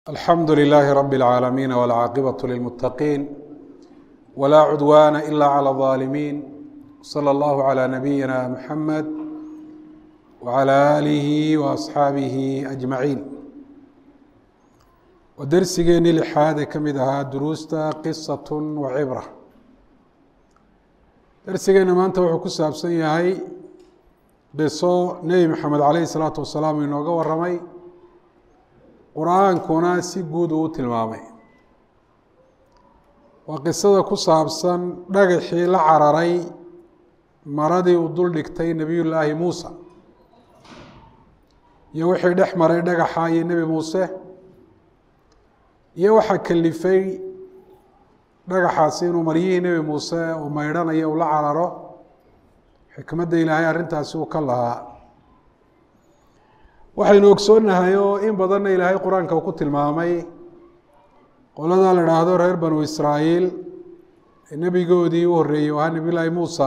alxamdu لlh rb العaalamiin wاlcaaqibaة lilmutaqiin wlaa cudwana ila clى الظaalimiin slى اllah عlى nabiyina mxamed wعlى alihi وaصxaabihi أجmaعiin waa dersigeenii lixaad ee ka mid ahaa duruusta qisaة wacibra dersigeena maanta wuxuu ku saabsan yahay qiso nebi mxamed alayh الsalaatu wasalaam inooga waramay qur-aankuna si guud uu u tilmaamay waa qisada ku saabsan dhagaxii la cararay maradii uu dul dhigtay nebiy llaahi muusa iyo wixii dhex maray dhagaxa iyo nebi muuse iyo waxaa kelifay dhagaxaasi inuu maryihii nebi muuse uu maydhanayo uu la cararo xikmadda ilaahay arrintaasi uu ka lahaa waxaynu ogsoonnahay oo in badanna ilaahay qur-aanka uu ku tilmaamay qoladaa la dhaahdo reer banu israa'iil ee nebigoodii u horreeyey ahaa nebiy llaahi muusa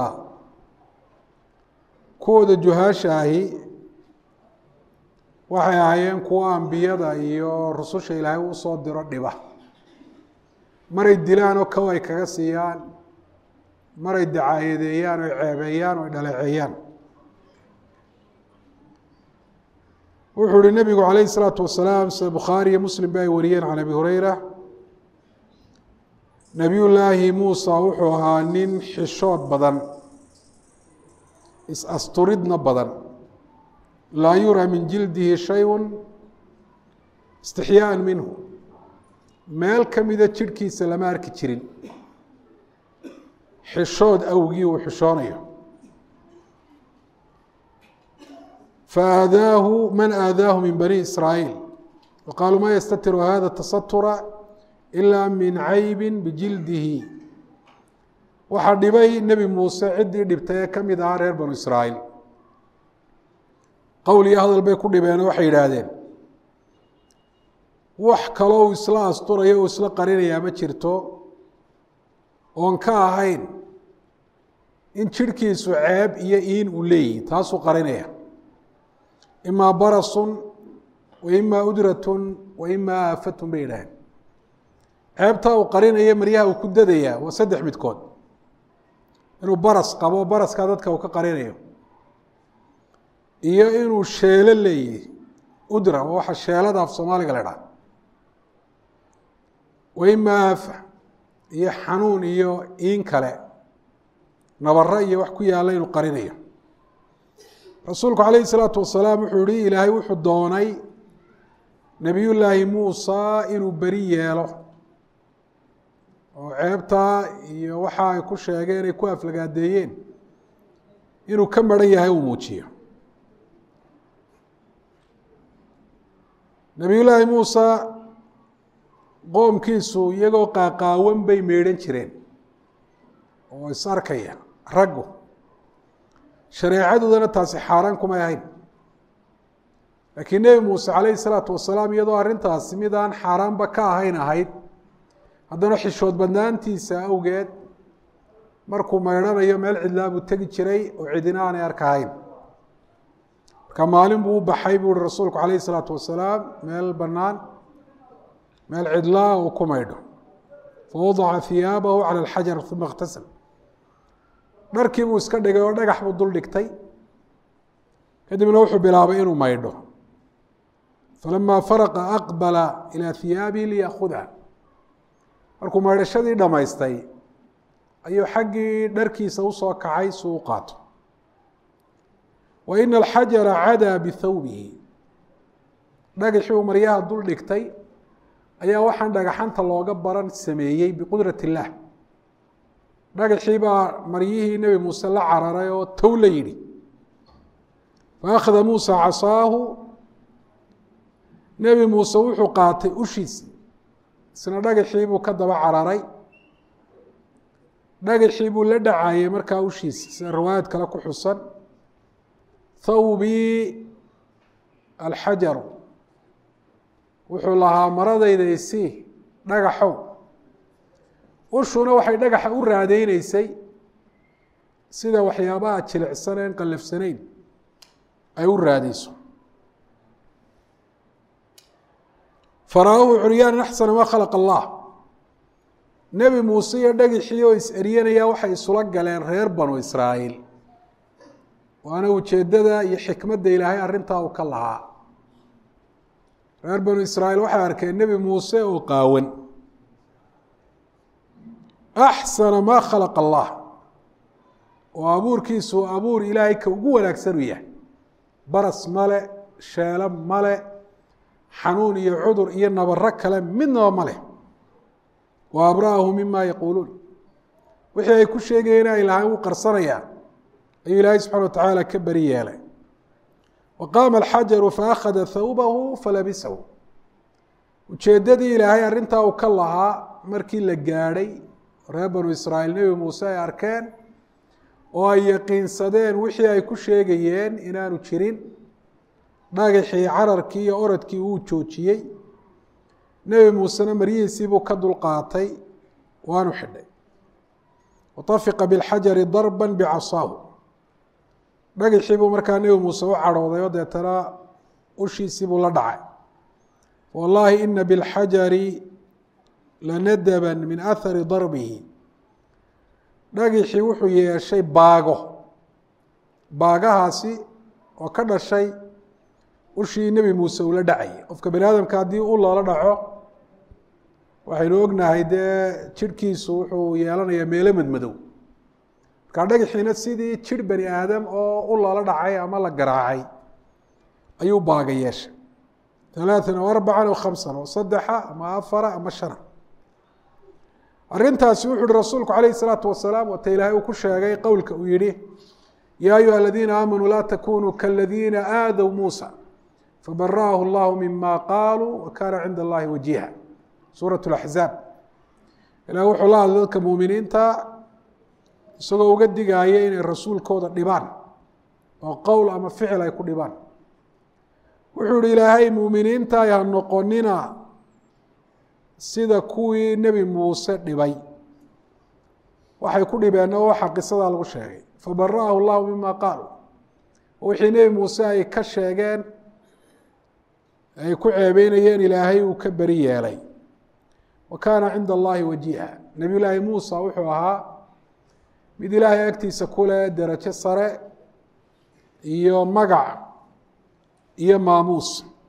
kuwooda juhaasha ahi waxay ahaayeen kuwo ambiyada iyo rususha ilaahay u soo diro dhiba maray dilaan oo kow ay kaga siiyaan maray dacaayadeeyaan oy ceebeeyaan o ay dhaleeceeyaan wuxuu uhi nebigu calayh الsalaatu wasalaam sida bukhaari iyo muslim ba ay wariyeen can abi hureyra nebiy llaahi muusa wuxuu ahaa nin xishood badan is-asturidna badan laa yuraa min jildihi shayءu istixyaaan minhu meel ka mida jidhkiisa lama arki jirin xishood awgii uu xishoonayo faadaahu man aadaahu min bani israa'iil waqaaluu ma yastatiru hada tasatura ila min caybi bijildihi waxaa dhibay nebi muuse ciddii dhibtay ee ka mid ahaa reer banu israa'iil qowl iyo hadal bay ku dhibeen waxay yidhaahdeen wax kaloo uu isla asturayo uu isla qarinayaa ma jirto oon ka ahayn in jidhkiisu ceeb iyo iin uu leeyihi taasuu qarinaya ima barasun wa ima udratun wa ima aafatun bay yidhaaheen ceebtaa uu qarinaya maryaha uu ku dadayaa waa saddex midkood inuu baras qabo baraskaa dadka uu ka qarinayo iyo inuu sheelo leeyahy udra waa waxa sheelada af soomaaliga la dhaha wa ima aafa iyo xanuun iyo iin kale nabaro iyo wax ku yaalla inuu qarinayo rasuulku calayhi salaatu wasalaam wuxuu yihi ilaahay wuxuu doonay nebiy llaahi muusa inuu beri yeelo oo ceebtaa iyo waxa ay ku sheegeen ay ku aflagaadeeyeen inuu ka maran yahay uu muujiyo nebiy llaahi muusa qoomkiisu iyagoo qaaqaawan bay meedhan jireen oo is arkaya raggu shareecadoodana taasi xaaraan kumay ahayn laakiin nebi muuse calayhi salaatu wasalaam iyadoo arrintaasi mid aan xaaraanba ka ahayn ahayd haddana xishood badnaantiisa awgeed markuu maydhanayo meel cidlaa buu tegi jiray oo cidina aanay arkahayn marka maalin buu u baxay buu uhi rasuulku calayhi salaatu wasalaam meel bannaan meel cidlaa uu ku maydho fawadaca hiyaabahu cala alxajar uma اktasal dharkii buu iska dhigay oo dhagax buu dul dhigtay kadibna wuxuu bilaabay inuu maydho falama faraqa aqbala ilaa hiyaabihi liyaakudha markuu maydhashadii dhammaystay ayuu xaggii dharkiisa usoo kacay si u qaato wa ina alxajara cadaa bithawbihi dhagaxii uu maryaha dul dhigtay ayaa waxaan dhagaxanta looga baran sameeyey biqudrat illaah dhagaxii baa maryihii nebi muuse la cararay oo tow la yidhi faakhada muusa casaahu nebi muuse wuxuu qaatay ushiisi isna dhagaxii buu ka daba cararay dhagaxii buu la dhacayey markaa ushiisi sida riwaayad kale ku xusan thawbii alxajaru wuxuu lahaa maradayda isii dhagaxow ushuna waxay dhagaxa u raadeyneysay sida waxyaabaha jilicsan een qallafsanayn ay u raadeyso faraahu curyaanan axsana maa khalaqa allah nebi muuse iyo dhagixii oo is-eryanaya waxay isula galeen reer banu israa'iil waana ujeeddada iyo xikmadda ilaahay arrintaa uu ka lahaa reer banu israa'iil waxay arkeen nebi muuse oo qaawan axsana maa khalaqa allah oo abuurkiisu abuur ilaahay ka ugu wanaagsan u yahay baras male sheelo male xanuun iyo cudur iyo nabaro kale midnaba ma leh wa abra'ahu mima yaquuluun wixii ay ku sheegayeen ay lahaan u qarsanayaan ayuu ilaahay subxana wa tacaala ka beri yeelay wa qaama alxajaru faakhada thawbahu falabisahu ujeeddadii ilaahay arrintaa uu ka lahaa markii la gaadhay reer banu israa'iil nebi muuse ay arkeen oo ay yaqiinsadeen wixii ay ku sheegayeen inaanu jirin dhagaxii cararkii iyo oradkii uu joojiyey nebi muusena maryihiisii buu ka dulqaatay waanu xidhay watafiqa bilxajari darba bicasaahu dhagaxii buu markaa nebi muuse u cadhooday oo deetana ushiisii buu la dhacay wallaahi ina bilxajari lanadaban min ahari darbihi dhagixii wuxuu yeeshay baago baagahaasi oo ka dhashay ushii nebi muuse ula dhacayay qofka bani aadamka haddii u loola dhaco waxaynu ognahay dee jirhkiisu wuxuu yeelanayaa meelo madmadow markaa dhagaxiina sidii jir bani aadam oo u loola dhacay ama la garaacay ayuu baaga yeeshay alaaan o arbacan o khamsan oo saddexa ama afara ama shana arrintaasi wuxu uhi rasuulku calayh isalaatu wasalaam wata ilaahay uu ku sheegay qowlka uu yihi yaa ayuha aladiina aamanuu laa takunuu kaladiina aadow muusa fabara'ahu allahu mima qaaluu wa kaana cinda allahi wajiha suurat laxzaab ilahi wuxuu la hadlay dadka muuminiinta isagoo uga digaaya inay rasuulkooda dhibaan oo qowl ama ficil ay ku dhibaan wuxuu ihi ilaahay muuminiinta ay ha noqonina sida kuwii nebi muuse dhibay waxay ku dhibeenna waxa qisadaa lagu sheegay fabara'ahu llahu mima qaaluu wixii nebi muuse ay ka sheegeen ay ku ceebeynayeen ilaahay uu ka beri yeelay wa kaana cinda allahi wajiha nebiy llaahi muusa wuxuu ahaa mid ilaahay agtiisa kuleh derajo sare iyo magac iyo maamuus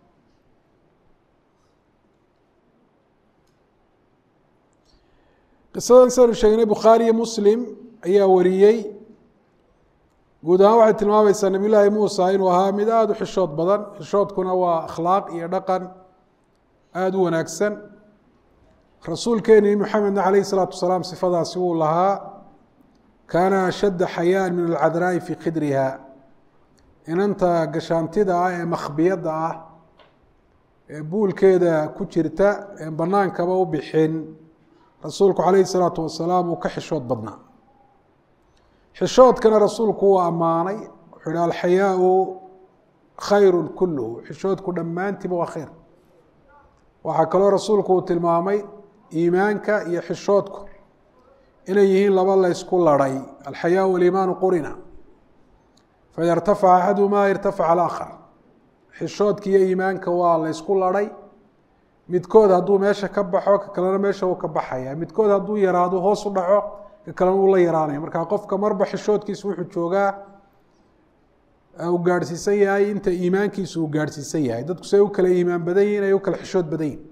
qisadan saynu sheegnay bukhaari iyo muslim ayaa wariyey guud ahaan waxay tilmaamaysaa nebiy llaahi muusa inuu ahaa mid aada u xishood badan xishoodkuna waa akhlaaq iyo dhaqan aada u wanaagsan rasuulkeeni maxamedna calayh isalaatu wasalaam sifadaasi wuu lahaa kaana ashadda xayaan min alcadraa'i fii khidriha inanta gashaantida ah ee makhbiyadda ah ee buulkeeda ku jirta ee banaankaba u bixin rasuulku calayhi salaatu wasalaam uu ka xishood badnaa xishoodkana rasuulku wuu ammaanay wuxuu ihi alxayaau khayru kulluhu xishoodku dhammaantiiba waa khayr waxaa kaloo rasuulku uu tilmaamay iimaanka iyo xishoodku inay yihiin laba laysku laray alxayaa waliimaanu qurina faida irtafaca axadumaa irtafaca alaakhar xishoodka iyo iimaanka waa laysku laray midkood hadduu meesha ka baxo ka kalena meesha uu ka baxaya midkood hadduu yaraado hoos u dhaco ka kalena uu la yaraanaya marka qofka marba xishoodkiisu wuxuu joogaa uu gaadhsiisan yahay inta iimaankiisu uu gaadhsiisan yahay dadku say u kala iimaan badan yihin ay u kala xishood badan yihin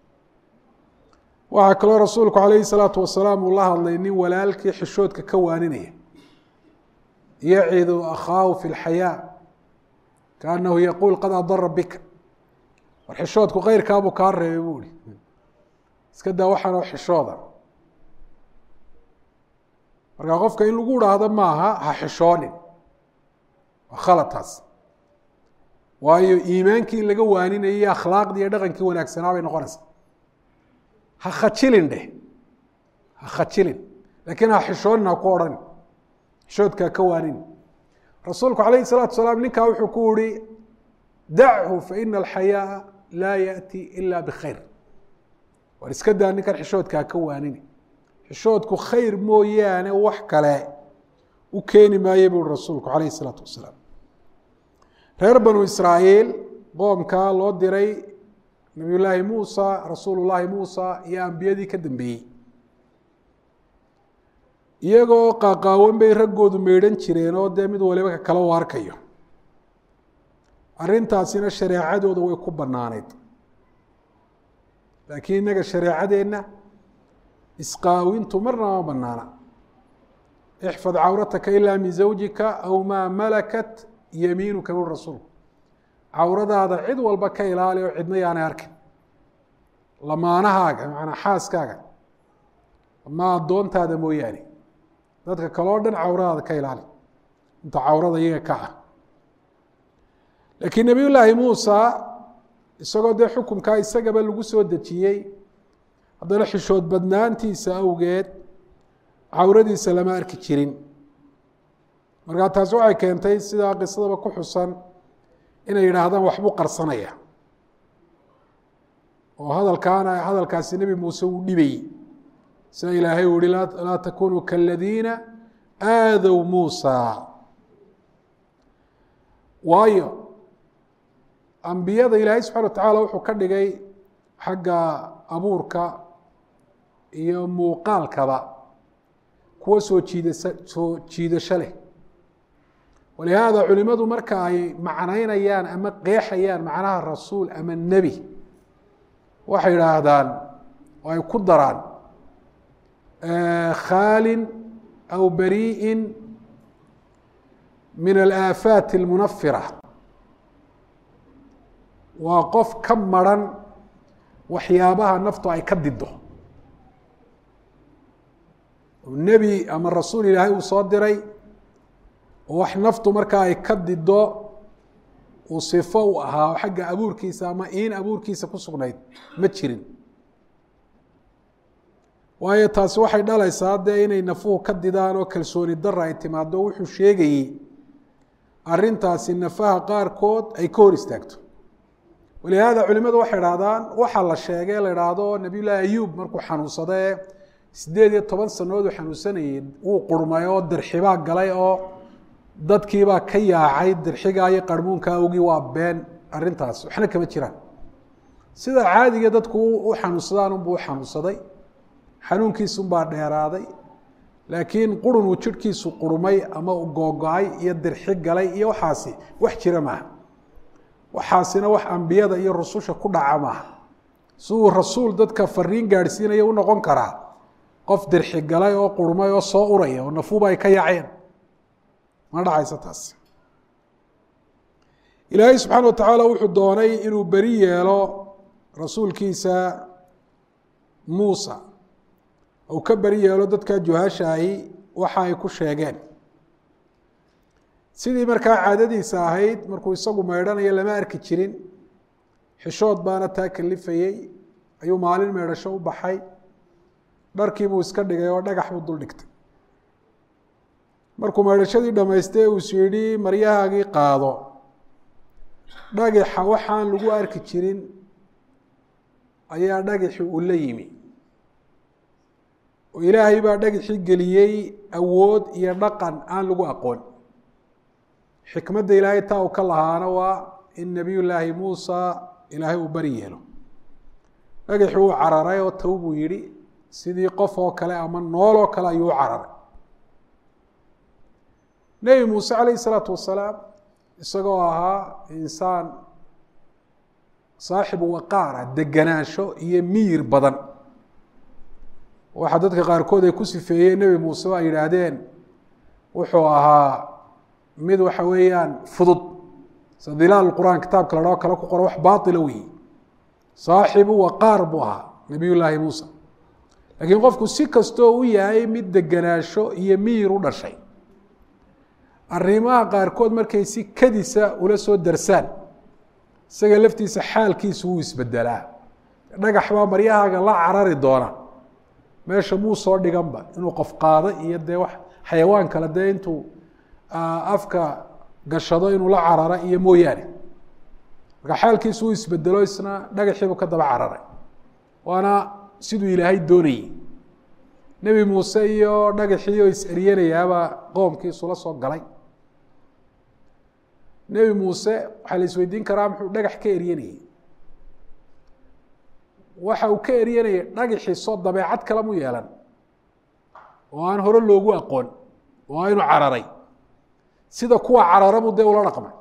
waxaa kaloo rasuulku calayhi salaatu wasalaam uu la hadlay nin walaalkii xishoodka ka waaninaya yacidu akhaahu fi lxayaa kaanahu yaquul qad adara bika war xishoodku keyrkaabuu kaa reebay buu ihi iska daa waxaanoo xishooda marka qofka in lagu dhaahdo maaha ha xishoonin waa khalataas waayo iimaankii in laga waaninayay iyo akhlaaqdii iyo dhaqankii wanaagsanaa bay noqonaysaa ha khajilin dheh ha khajilin laakiin ha xishoonin ha ku odhan xishoodkaa ka waanin rasuulku calayhi salaatu salaam ninkaa wuxuu ku yihi dachu faina alxayaaa laa yaأti ila bkhayr war iska daa ninkan xishoodkaa ka waanini xishoodku khayr mooyaane wax kale u keeni maaye bui rasuulku calayh الsalaatu wasalaam reer banu israa'iil qoomkaa loo diray nabiy llaahi muusa rasuul llaahi muusa iyo ambiyadii ka dambeeyey iyagoo qaaqaawan bay raggoodu meydhan jireen oo dee mid waliba ka kala u arkayo arrintaasina shareecadooda way ku bannaaneyd laakiin innaga shareecadeenna isqaawintu marna ma bannaana ixfad cawrataka ilaa min zawjika aw maa malakat yamiinuka bui rasuulku cawradaada cid walba ka ilaali oo cidna yaanay arkin lamaanahaaga macanaa xaaskaaga ama addoontaada mooyaane dadka kaloo dhan cawradaada ka ilaali inta cawrada iyaga ka ah laakiin nebiy llaahi muusa isagoo dee xukunkaa isagaba lagu soo dejiyey haddana xishood badnaantiisa awgeed cawradiisa lama arki jirin markaa taasi waxay keentay sidaa qisadaba ku xusan inay yidhaahdaan waxbuu qarsanaya oo hadalkaana hadalkaasi nebi muuse uu dhibayey sida ilaahay uu yihi laa takunuu kaladiina aadow muusa waayo ambiyada ilaahay subxana wa tacaala wuxuu ka dhigay xagga abuurka iyo muuqaalkaba kuwa soo jiidasa soo jiidasho leh walihaada culimadu marka ay macnaynayaan ama qeexayaan macnaha rasuul ama nebi waxay yidhaahdaan oo ay ku daraan khaalin aw barii'in min alaafaati almunafira waa qof ka maran waxyaabaha naftu ay ka dido nebi ama rasuul ilaahay uu soo diray oo wax naftu markaa ay ka dido uu sifo u ahaa oo xagga abuurkiisa ama iin abuurkiisa ku sugnayd ma jirin waayo taasi waxay dhalaysaa dee inay nafuhu ka didaan oo kalsooni dara ay timaado wuxuu sheegayey arrintaasi nafaha qaarkood ay ka hor istaagto walihaada culimadu waxay idhahdaan waxaa la sheegay la idhaahdo nabiy llaahi ayuub markuu xanuunsadee sideed iyo toban sanadood uu xanuunsanayey wuu qurmay oo dirxibaa galay oo dadkiibaa ka yaacay dirxigaa iyo qarmuunka awgii waa been arrintaas waxna kama jiraan sida caadiga dadku u xanuunsadaan unbuu u xanuunsaday xanuunkiisunbaa dheeraaday laakiin qurun uu jidhkiisu qurmay ama u googo-ay iyo dirxi galay iyo waxaasi wax jira maaha waxaasina wax ambiyada iyo rususha ku dhaca maaha siduu rasuul dadka fariin gaadhsiinaya u noqon karaa qof dirxi galay oo qurmay oo soo uraya oo nafuuba ay ka yaaceen ma dhacayso taas ilaahay subxaana wa tacaala wuxuu doonay inuu beri yeelo rasuulkiisa muusa uu ka beri yeelo dadka juhashaahi waxa ay ku sheegeen sidii markaa caadadiisa ahayd markuu isagu meydhanayo lama arki jirin xishood baana taa kalifayey ayuu maalin meydhasho u baxay dharkiibuu iska dhigay oo dhagax buu dul dhigtay markuu meydhashadii dhammaystay uu is yidhi maryahaagii qaado dhagaxa waxaan lagu arki jirin ayaa dhagaxi uu la yimi oo ilaahay baa dhagaxii geliyey awood iyo dhaqan aan lagu aqoon xikmadda ilaahay taa uu ka lahaana waa in nebiy llaahi muusa ilaahay uu bari yeelo dhagaxii uu cararay oo taw buu yidhi sidii qof oo kale ama nool oo kale ayuu u cararay nebi muuse calayhi isalaatu wasalaam isagoo ahaa insaan saaxibu waqaara deganaansho iyo miyir badan waxaa dadka qaarkood ay ku sifeeyeen nebi muuse o ay yidhaahdeen wuxuu ahaa mid waxa weeyaan fudud sida dilaal qur'aan kitaabka la dhao kale ku qora wax baatila weyi saaxibu waqaar buu ahaa nebiy llaahi muusa laakiin qofku si kastoo u yahay mid deganaansho iyo miyir u dhashay arrimaha qaarkood markay si kadisa ula soo darsaan isaga laftiisa xaalkiisu wuu isbedelaa dhagax baa maryahaaga la carari doona meesha muu soo dhiganba inuu qof qaado iyo dee wax xayawaan kale dee intuu afka gashado inuu la carara iyo mooyaane marka xaalkiisu uu isbedelo isna dhagaxiibuu ka daba cararay waana siduu ilaahay doonayey nebi muuse iyo dhagaxii oo is-eryanayaabaa qoomkiisula soo galay nebi muuse waxaa la isweydiin karaa muxuu dhagax ka eryanayey waxa uu ka eryanayay dhagaxiiso dabeecad kale mu yeelan oo aan hore loogu aqoon oo aynu cararay sida kuwa cararabu dee ula dhaqmay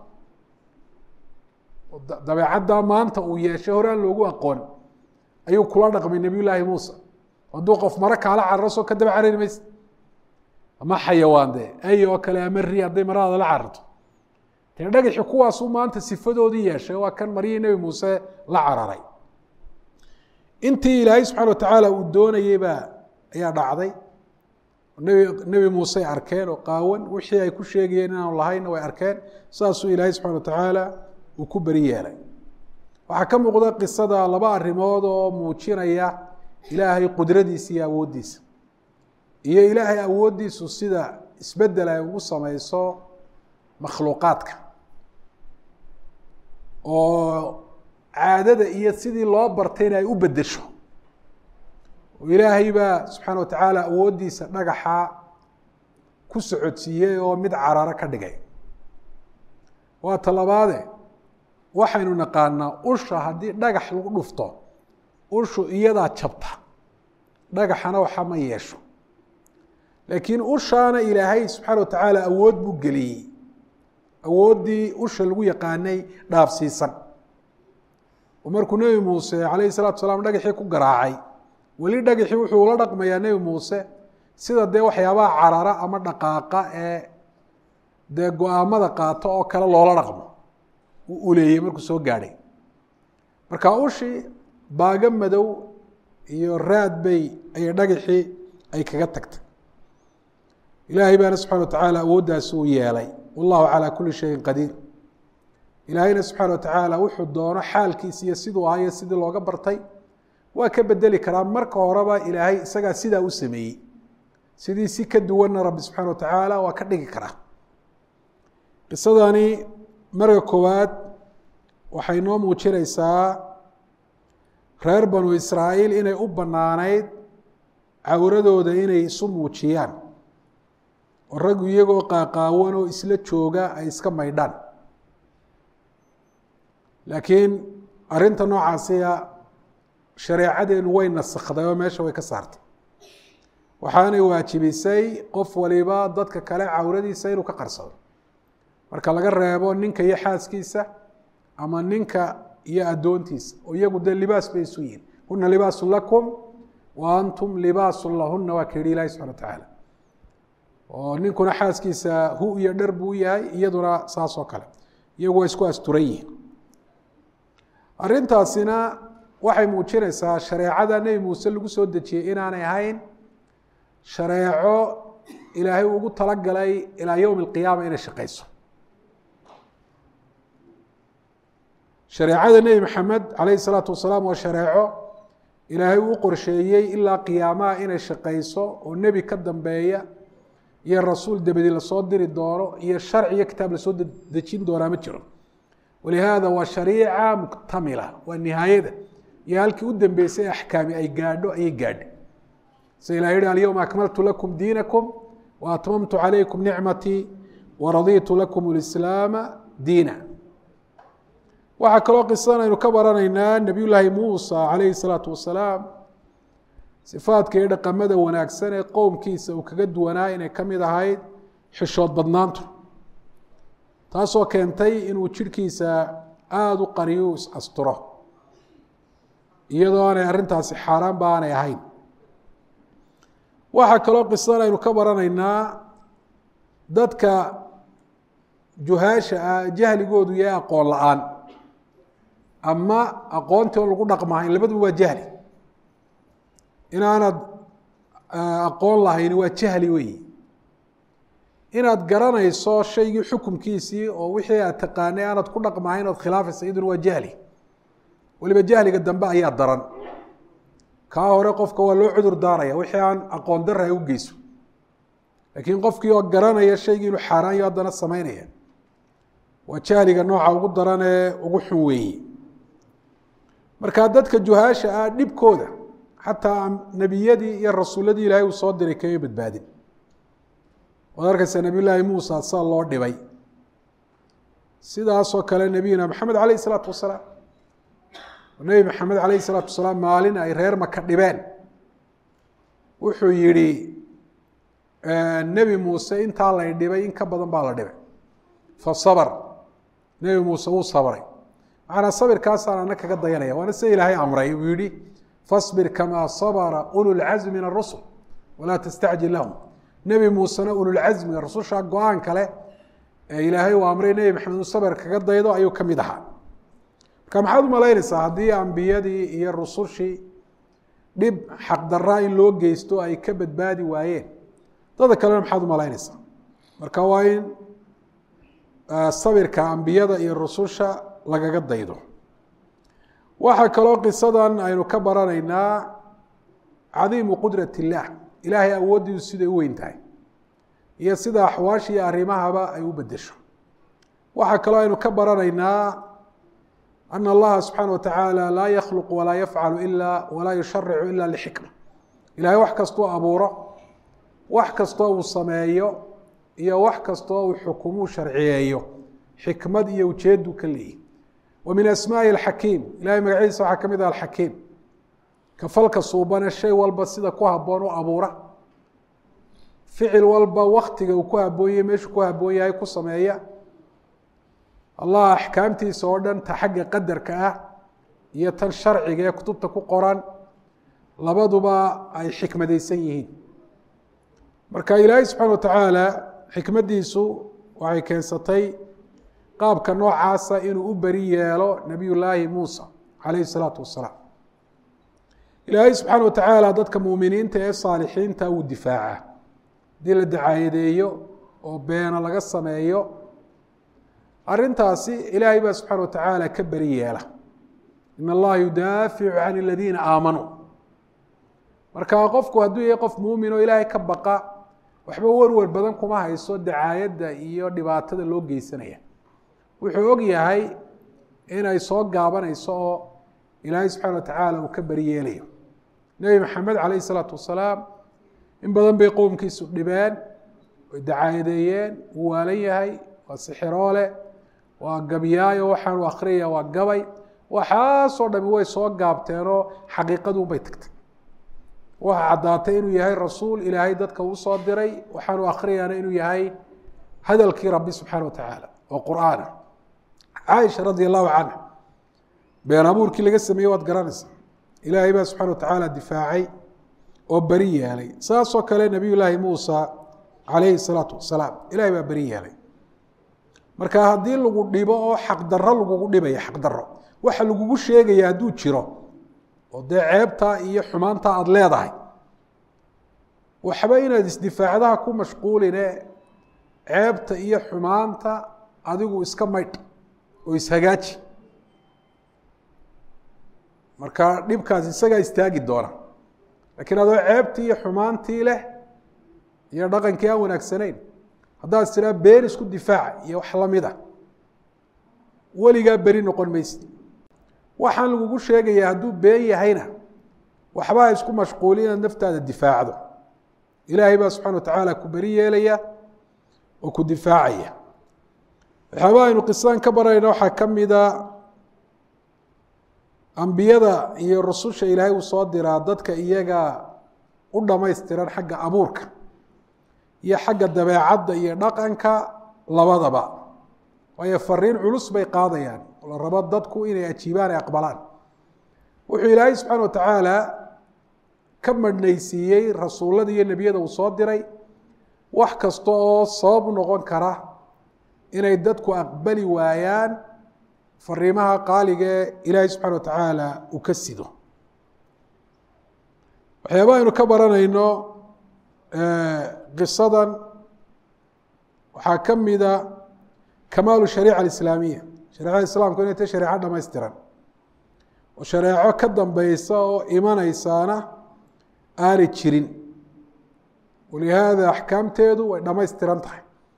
dabeecaddaa maanta uu yeeshay hore aan loogu aqoon ayuu kula dhaqmay nebiy llaahi muuse hadduu qof maro kaala cararo soo ka daba carari maysa ama xayawaan dee ay oo kale ama ri hadday maradaada la cararto dee dhagaxi kuwaasuu maanta sifadoodii yeeshay waa kan maryihii nebi muuse la cararay intii ilaahay subxana wa tacaala uu doonayey baa ayaa dhacday nebi nebi muusey arkeen oo qaawan wixii ay ku sheegayeen inaanu lahaynna way arkeen saasuu ilaahay subxana wa tacaala uu ku beri yeelay waxaa ka muuqda qisada laba arrimood oo muujinaya ilaahay qudradiisa iyo awooddiisa iyo ilaahay awooddiisu sida isbeddel ay ugu samayso makhluuqaadka oo caadada iyo sidii loo bartayna ay u beddesho oo ilaahay baa subxaana wa tacaala awooddiisa dhagaxa ku socodsiiyey oo mid cararo ka dhigay waa talabaade waxaynu naqaanaa usha haddii dhagax lagu dhufto ushu iyadaa jabta dhagaxana waxa ma yeesho laakiin ushaana ilaahay subxaana wa tacaala awood buu geliyey awooddii usha lagu yaqaanay dhaafsiisan oo markuu nebi muuse calayhi salatu salaam dhagaxii ku garaacay weli dhagaxii wuxuu ula dhaqmayaa nebi muuse sida dee waxyaabaha carara ama dhaqaaqa ee dee go-aamada qaato oo kale loola dhaqmo uu uleeyey markuu soo gaadhay marka ushii baago madow iyo raad bay ayay dhagaxii ay kaga tagtay ilaahay baana subxana wa tacaala awooddaasi uu yeelay wallahu calaa kuli shayin qadiir ilaahayna subxaana wa tacaala wuxuu doono xaalkiisa iyo siduu ahaa iyo sidii looga bartay waa ka bedeli karaa marka horeba ilaahay isagaa sidaa u sameeyey sidii si ka duwanna rabbi subxaana wa tacaala waa ka dhigi karaa qisadani marka koowaad waxay noo muujinaysaa reer banu israa'iil inay u bannaanayd cawradooda inay isu muujiyaan oo raggu iyagoo qaaqaawan oo isla jooga ay iska maydhaan laakiin arrinta noocaasiya shareecadeenu way nasakday oo meesha way ka saartay waxaanay waajibisay qof waliba dadka kale cawradiisa inuu ka qarsado marka laga reebo ninka iyo xaaskiisa ama ninka iyo addoontiisa oo iyagu dee libaas bay isu yihin huna libaasun lakum wa antum libaasun lahuna waa ka yihi ilahi subxana wa tacaala oo ninkuna xaaskiisa hu iyo dhar buu yahay iyaduna saas oo kale iyagu waa isku asturan yihiin arrintaasina waxay muujinaysaa shareecada nebi muuse lagu soo dejiyey inaanay ahayn shareeco ilaahay ugu talagalay ilaa yowmi alqiyaama inay shaqayso shareecada nebi maxamed calayhi salaatu wasalaam waa shareeco ilaahay uu qorsheeyey ilaa qiyaamaha inay shaqayso oo nebi ka dambeeya iyo rasuul dabadi lasoo diri doono iyo sharci iyo kitaab lasoo dejin doonaa ma jiro walihaada waa shariica muktamila waa nihaayada iyo halkii u dambeysay axkaami ay gaadho ayay gaadhay sida ilah yihi alyowma akmaltu lakum diinakum wa atmamtu calaykum nicmatii waraditu lakum lislaama diina waxaa kaloo qisadan aynu ka baranaynaa nebiy llaahi muusa calayhi salaatu wasalaam sifaadka iyo dhaqamada wanaagsan ee qowmkiisa uu kaga duwanaa inay ka mid ahayd xishood badnaantu taasoo keentay inuu jidhkiisa aada u qariyo is asturo iyadoo aanay arrintaasi xaaraanba aanay ahayn waxaa kaloo qisadan aynu ka baranaynaa dadka juhaasha ah jahligoodu yahay aqoon la-aan ama aqoontii on lagu dhaqmahayn labaduba waa jahli inaanad aqoon lahayni waa jahli weyi inaad garanayso shaygii xukumkiisii oo wixii aad taqaanay aanad ku dhaqmahayn ood khilaafaysa iyaduna waa jahli weliba jahliga dambe ayaa daran kaa hore qofka waa loo cudur daaraya wixii aan aqoon dara ay u geyso laakiin qofkii oo garanaya shaygii inuu xaaraanyo haddana samaynaya waa jahliga nooca ugu daran ee ugu xun weeye marka dadka juhaasha ah dhibkooda xataa nebiyadii iyo rasuuladii ilaahay uu soo diray kama badbaadin waad arkaysaa nebiy llaahi muusa saa loo dhibay sidaasoo kale nebiyuna maxamed calayh isalaatu wasalaam nebi maxamed calayhi salaatu wasalaam maalin ay reer maka dhibeen wuxuu yidhi nebi muuse intaa lay dhibay in ka badan baa la dhibay fa sabr nebi muuse wuu sabray macanaa sabirkaasaan ana kaga dayanaya waana sida ilaahay amray uu yihi fasbir kamaa sabra ululcazmi min arusul walaa tastacjil lahum nebi muusena ululcazmiga rususha go-aan kale ee ilaahay uu amray nebi maxamed uu sabir kaga daydo ayuu ka mid ahaa marka maxaad umalaynaysaa haddii ambiyadii iyo rusushii dhib xaqdaraa in loo geysto ay ka badbaadi waayeen dada kalena maxaad umalaynaysaa marka waa in sabirka ambiyada iyo rususha lagaga daydo waxaa kaloo qisadan aynu ka baranaynaa cadiimu qudrat illaah ilaahay awooddiidu siday u weyn tahay iyo sida axwaasha iyo arrimahaba ay u bedesho waxaa kaloo aynu ka baranaynaa ana allaha subxaana wa tacaala laa yakhluq walaa yafcalu ila walaa yusharicu ila lixikma ilahay wax kastoo abuuro wax kastoo uu sameeyo iyo wax kastoo uu xukumuu sharciyeeyo xikmad iyo ujeedu ka leeyihi wa min asmaaءi alxakiim ilahay magacyadiisa waxaa ka mid ah alxakiim ka falka suubane shay walba sida ku haboon u abuura ficil walba waktiga uu ku haboonyahy meeshuu ku haboon yahay ku sameeya allah axkaamtiisa oo dhan ta xagga qadarka ah iyo tan sharciga ee kutubta ku qoran labaduba ay xikmadeysan yihiin marka ilaahay subxaana wa tacaala xikmaddiisu waxay keensatay qaabka noocaasa inuu u beri yeelo nebiy llaahi muusa calayhi salaatu wasalaam ilaahay subxaana wa tacaala dadka muuminiinta ee saalixiinta wuu difaaca haddii la dacaayadeeyo oo beena laga sameeyo arrintaasi ilaahay baa subxaana wa tacaala ka beri yeela in allaha yudaaficu can aladiina aamanuu marka qofku hadduu yahay qof muumin oo ilaahay ka baqa waxba werwer badan kuma hayso dacaayadda iyo dhibaatada loo geysanaya wuxuu og yahay inay soo gaabanayso oo ilaahay subxaana wa tacaala uu ka beri yeelayo nebi maxamed calayhi salaatu wasalaam in badan bay qowmkiisu dhibeen way dacaayadeeyeen wuu waalan yahay waa sixiroole waa gabyaayo waxaanu akhriyaya waa gabay waxaasoo dhami way soo gaabteenoo xaqiiqaduun bay tagtay waxa caddaatay inuu yahay rasuul ilaahay dadka uu soo diray waxaanu akhriyaana inuu yahay hadalkii rabbi subxaana wa tacaala oo qur'aana caaisha radia allahu canha been abuurkii laga sameeyey waad garanaysaa ilaahay baa subxana wa tacaala difaacay oo beri yeelay saasoo kale nabiy llaahi muusa calayhi salaatu wasalaam ilahay baa beri yeelay marka haddii lagu dhibo oo xaqdarro lagugu dhibaya xaqdarro waxa lagugu sheegaya hadduu jiro oo dee ceebtaa iyo xumaantaa aada leedahay waxba inaad isdifaacdaha ku mashquuline ceebta iyo xumaanta adigu iska maydh oo ishagaaji marka dhibkaas isagaa istaagi doona lakiin adoo ceebtii iyo xumaantii leh iyo dhaqankii aan wanaagsanayn haddaad tiraa been isku difaaca iyo wax lamid a weligaa beri noqon maysid waxaan lagugu sheegaya hadduu been yahayna waxbaa isku mashquuli inaad naftaada difaacdo ilaahay baa subxana wa tacaala ku beri yeelaya oo ku difaacaya waxyaabaa aynu qisadan ka barayna waxaa ka mida ambiyada iyo rususha ilaahay uu soo diraa dadka iyaga u dhamaystiran xagga abuurka iyo xagga dabeecadda iyo dhaqanka labadaba waayo fariin culus bay qaadayaan oo la rabo dadku inay ajiibaan ay aqbalaan wuxuu ilaahay subxaana wa tacaala ka madhnaysiiyey rasuullada iyo nebiyada uu soo diray wax kasta oo sabab u noqon kara inay dadku aqbali waayaan fariimaha qaaliga ee ilaahay subxana wa tacaala uu ka sido waxyaaba aynu ka baranayno qisadan waxaa ka mida kamaalu shariica alislaamiya shareecada islaamku inay ta shareeco dhamaystiran oo shareeco ka dambeysa oo imanaysaana aanay jirin walihaada axkaamteedu way dhamaystiran tahay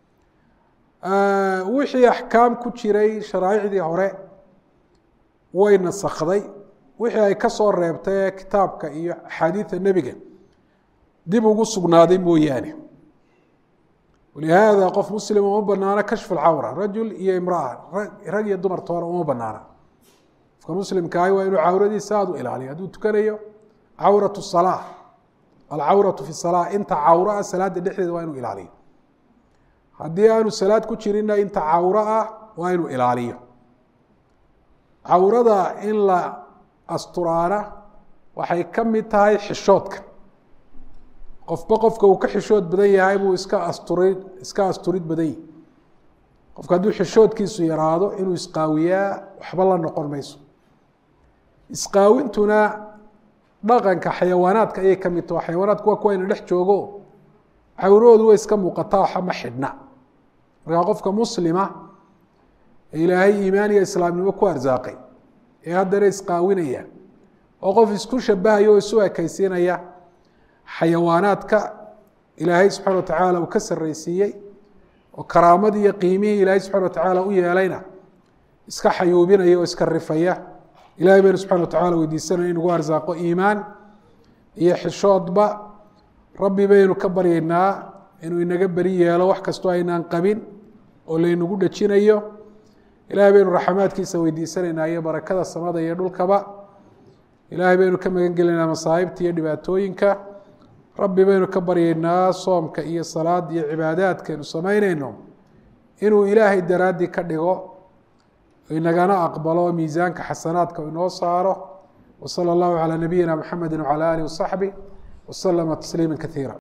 wixii axkaam ku jiray sharaa'icdii hore way nasakday wixii ay ka soo reebtay ee kitaabka iyo axaadiida nebiga dib ugu sugnaaday mooyaane walihaada qof muslima uma banaano kashfu lcawra rajul iyo imraa rag iyo dumar toona uma banaana qofka muslimkaahi waa inuu cawradiisa aada u ilaaliyo hadduu tukanayo cawratu salaa alcawratu fi salaa inta cawro ah salaada dhexdeeda waa inuu ilaaliyo haddii aanu salaad ku jirinna inta cawro ah waa inuu ilaaliyo cawrada in la asturaana waxay ka mid tahay xishoodka qofba qofka uu ka xishood badan yahay buu iska asturi iska asturid badan yahi qofka hadduu xishoodkiisu yaraado inuu isqaawiyaa waxba la noqon mayso isqaawintuna dhaqanka xayawaanaadka ayay ka mid taho xayawaanaadku waa kuwa ayna dhex joogo cawrahoodu way iska muuqataa waxa ma xidhna markaa qofka muslima ee ilaahay iimaan iyo islaamnimo ku arsaaqay ee haddana isqaawinaya oo qof isku shabahaya oo isu ekaysiinaya xayawaanaadka ilaahay subxana watacaala uu ka sarraysiiyey oo karaamadii iyo qiimihii ilaahay subxana watacaala u yeelayna iska xayuubinaya oo iska rifaya ilahay baynu subxana watacala weydiisanaya in nagu arsaaqo iimaan iyo xishoodba rabbi baynu ka baryaynaa inuu inaga beri yeelo wax kastoo aynaan qabin oo laynagu dhejinayo ilahay baynu raxamaadkiisa weydiisanaynaa iyo barakada samada iyo dhulkaba ilaahay baynu ka magan gelaynaa masaa'ibta iyo dhibaatooyinka rabbi baynu ka baryaynaa soomka iyo salaada iyo cibaadaadkaynu samaynayno inuu ilaahay daraaddii ka dhigo inagana aqbalo miisaanka xasanaadka inoo saaro wsala allahu calaa nabiyina mxamedi wcala alih wasaxbih waslama tasliima kaiira